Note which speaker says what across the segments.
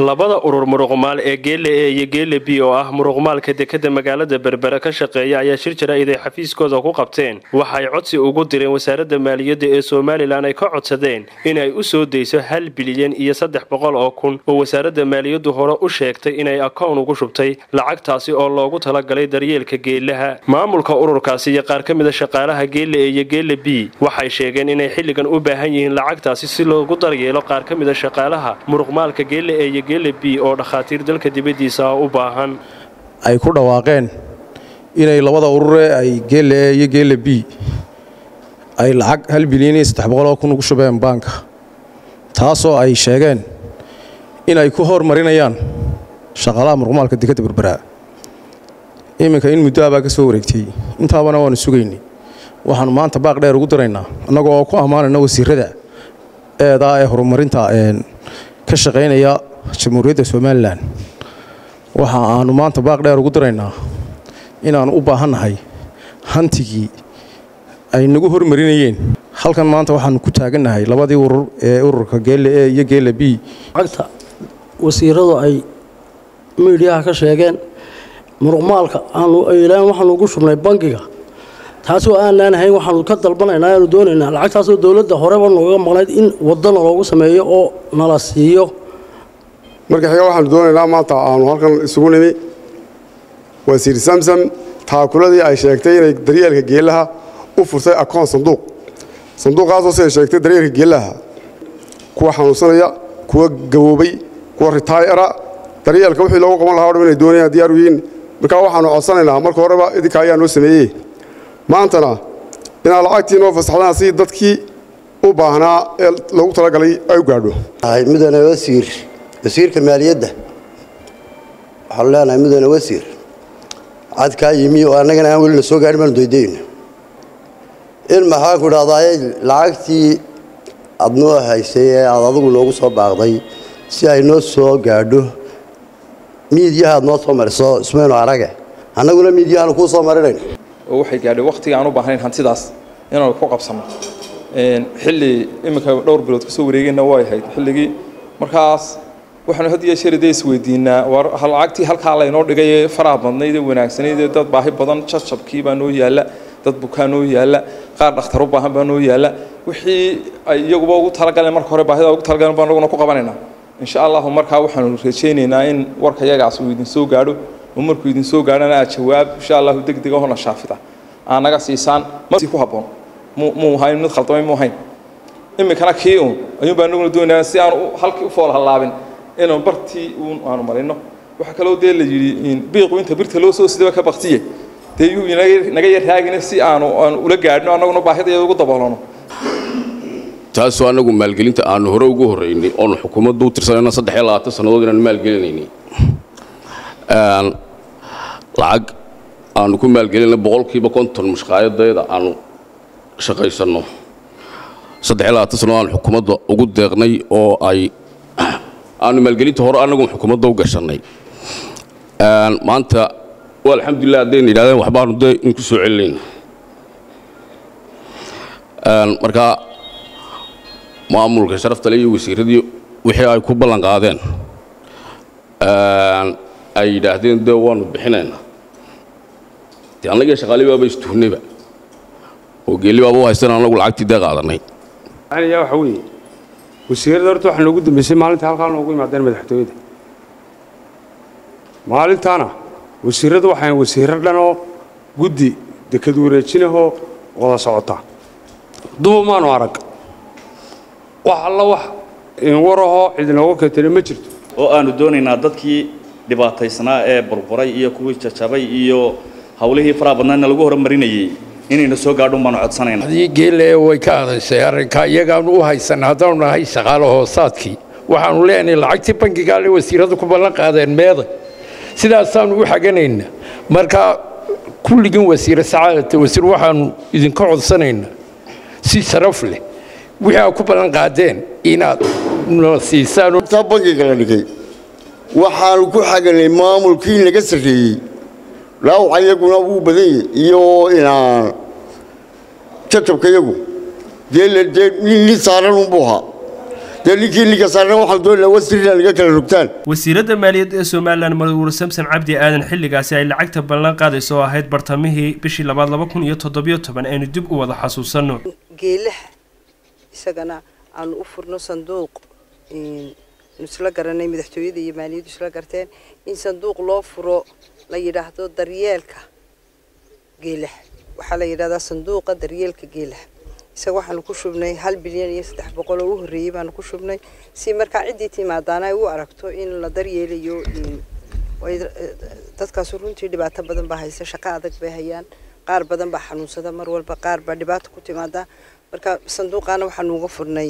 Speaker 1: labada urur muruqmaal ee geele e iyo geele b oo ah muruqmaalka dekada magaalada berbera ka shaqeeya ayaa shir jaraa'id ay xafiiskooda ku qabteen waxay codsi ugu direen wasaaradda maaliyadda ee somalilan ay ka codsadeen inay u soo dayso hal bilyan iyo saddex boqol oo kun oo wasaaradda maaliyaddu hore u sheegtay inay akown ugu shubtay lacagtaasi oo loogu talagalay daryeelka geelaha maamulka ururkaasi iyo qaar ka mida shaqaalaha geele e iyo geele b waxay sheegeen inay xilligan u baahan yihiin lacagtaasi si loogu daryeelo qaar ka mida shaqaalaha muruqmaalka geele e iyo geele b oo dhakhaatiir dalka dibaddiisa ah u baahan
Speaker 2: ay ku dhawaaqeen inay labada urure ay geele e iyo geele b ay lacag hal bilyan iyo saddex boqoloo kun ugu shubeen baanka taasoo ay sheegeen inay ku hormarinayaan shaqaalaha muruqmaalka dekadda berberaa iminka in muddo abaa ka soo wareegtay intaabana waannu sugaynay waxaannu maanta baaq dheer ugu diraynaa annagoo oo ku ammaanayna wasiirada eedaa ee horumarinta ka shaqaynaya jamhuuriyadda somalilan waxa aannu maanta baaq dheer ugu diraynaa inaannu u baahannahay hantigii ay nagu hormarinayeen halkan maanta waxaannu ku taagannahay labadii urur ee ururka geele e iyo geele b
Speaker 3: lacagta wasiiradu ay miidhiyaha ka sheegeen muruqmaalka aanu aylaan waxaanu ugu shubnay bangiga taasoo aanaan ahayn waxaanu ka dalbanaynaa aanu doonaynaa lacagtaasoo dowladda horeba nooga maqnayd in wadana loogu sameeyo oo nala siiyo
Speaker 4: marka xiga waxaanu doonaynaa maanta aanu halkan isugu nimi wasiir samsam taakuladii ay sheegtay inay daryeelka geelaha u furtay akoon sanduuq sanduuqaasoo siday sheegtay daryeelka geelaha kuwa xanuunsanaya kuwa gaboobay kuwa ritaayara daryeelka wixii loogu qaban lahaa o dham inay doonayaan diyaaru yihiin markaa waxaanu codsanaynaa marka horeba idinka ayaa noo sameeyey maantana inaad lacagtii noo fasaxdaan si dadkii u baahnaa ee loogu talagalay ay u gaadho
Speaker 5: mudane wasiir wasiirka maaliyadda waxaanu leenahay mudane wasiir cadkaa yimi oo annagana aan weli la soo gaadhin baanu daydayna in maxaanku idhahdaay lacagtii aad noo haysay ee aad adigu noogu soo baaqday si ay noo soo gaadho miidyaha aad noo soo mariso ismaynu arage annaguna miidyahaanu kuu soo marinayn
Speaker 6: oo waxay gaadhay wakhtiga aan u baahnayn hantidaas inaanu ku qabsanno xilli iminka dhowr bilood kasoo wareegeenna way ahayd xilligii markaas waxaanu had iyo jeer dee isweydiinaa war lacagtii halkaa laynoo dhigay ee faraha badnayd ee wanaagsanayd ee dad baahi badan jabjabkii baa noo yaalla dad bukaa noo yaalla qaar dhakhtar u baahan baa noo yaalla wixii ay iyaguba ugu talagaleen marka hore baahida ugu talagaleen baan anaguna ku qabanaynaa insha allahu markaa waxaanu rajaynaynaa in warka yagaas uu idin soo gaadho oo markuu idin soo gaadhana aad jawaab insha allahu degdeg ahona shaafida aad naga siisaan masi ku habboon muu hayn mid khaldamay muu hayn iminkana kii uun ayuun baa anaguna doonayaa si aan halkii u fool hallaabin inaan bartii uun aanu marino waxaa kaloo dee la yidhi biiqu inta birta loo soo sidaba ka baktiye dee yuu naga yarraagina si aanu aan ula gaadhno annaguna baahidayada ugu daboolano
Speaker 7: taasoo annagu maalgelinta aanu hore ugu horraynay oonu xukuumaddu u tirsanayna saddex iyo labaatan sannadood inaanu maalgelinaynay lacag aanu ku maalgelinay boqolkiiba konton mushqaayadayda aanu shaqaysanno saddex iyo labaatan sannadood aanu xukuumadda ugu deeqnay oo ay aanu maalgelinta hore annagu xukuumadda u gashannay maanta waa alxamdulilah haddayna yidhahdeen waxbaanu dee in ku soo celinayna marka maamulka sharaftale iyo wasiiradii wixii ay ku ballan qaadeen ay yidhaahdeen dee waanu bixinaynaa dee annagii shaqaali baaba istuhnayba oo geelli baaba u haystan annagu lacagtii dee qaadannay
Speaker 8: yaa waxa weeye wasiirada horta waxaa noogu dambeysay maalinta halkaa noogu imaadeen madaxtooyada maalintaana wasiiradu waxaan wasiirro dhanoo guddi dekad wareejinahoo wada socota duba maanu arag wax alla wax warahoo cidinooga keentana ma jirto
Speaker 9: oo aanu doonaynaa dadkii dhibaataysnaa ee burburay iyo kuwii jajabay iyo hawlihii faraha badnaana lagu horumarinayey inayna soo gaadhun baanu codsanaynaa
Speaker 10: hadii geelle way ka adaysay arrinkaa iyagaanu u haysanna haddaanu nahay shaqaalo hoosaadkii waxaanu leenahay lacagtii bangigaale wasiiradu ku ballan qaadeen meeday sidaasaanu u xaganaynaa marka kulligin wasiire sacaadata wasiir waxaanu idinka codsanaynaa si sharaf leh wixii aad ku ballan qaadeen inaad noo siisaan
Speaker 11: taa bangiga la dhigay waxaanu ku xaganay maamulkii naga sarreeyey dhaawaca iyaguna wuu badan yahy iyo inaan jajabka iyagu dee dee nin saaran unbuu ahaa dee ninkii ninka saarna waxaan doonaynaa wasiir inaa naga kala rogtaan
Speaker 1: wasiiradda maaliyadda ee somalilan madaxweyne samson cabdi aadan xilligaasi ay lacagta ballan qaadayso oo ahayd bartamihii bishii labaad laba kun iyo toddobiyo toban aynu dib u wada xasuusanno
Speaker 12: geelaha isagana aanu u furno sanduuq isla garanay madaxtooyada iyo maaliyaddu isla garteen in sanduuq loo furo la yidhaahdo daryeelka geelaha waxaa la yidhahdaa sanduuqa daryeelka geelaha isaga waxaanu ku shubnay hal bilyan iyo saddex boqol oo u horreeyey baanu ku shubnay si markaa ciddii timaadaana ay u aragto in la daryeelayo dadkaas runtii dhibaato badan baa haysa shaqo adag bay hayaan qaar badan baa xanuunsada mar walba qaar baa dhibaato ku timaada marka sanduuqaana waxaanu uga furnay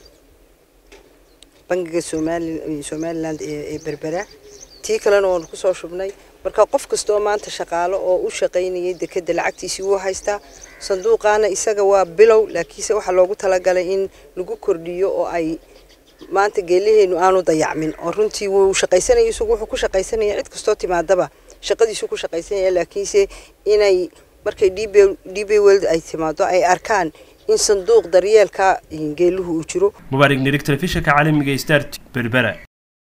Speaker 12: bangiga somaliland ee berbera tii kalena waanu kusoo shubnay marka qof kasta oo maanta shaqaalo oo u shaqaynayay dekeda lacagtiisii wuu haystaa sanduuqaana isaga waa bilow laakiinse waxaa loogu talagalay in lagu kordhiyo oo ay maanta geelaheenu aanu dayacmin oo runtii wuu shaqaysanaya isagu wuxuu ku shaqaysanaya cid kastoo timaadaba shaqadiisu ku shaqaysanaya laakiinse inay markay db world ay timaado ay arkaan in sanduuq daryeelka geeluhu uu jiro
Speaker 1: mubaarig nirig telefishinka caalamiga star berbera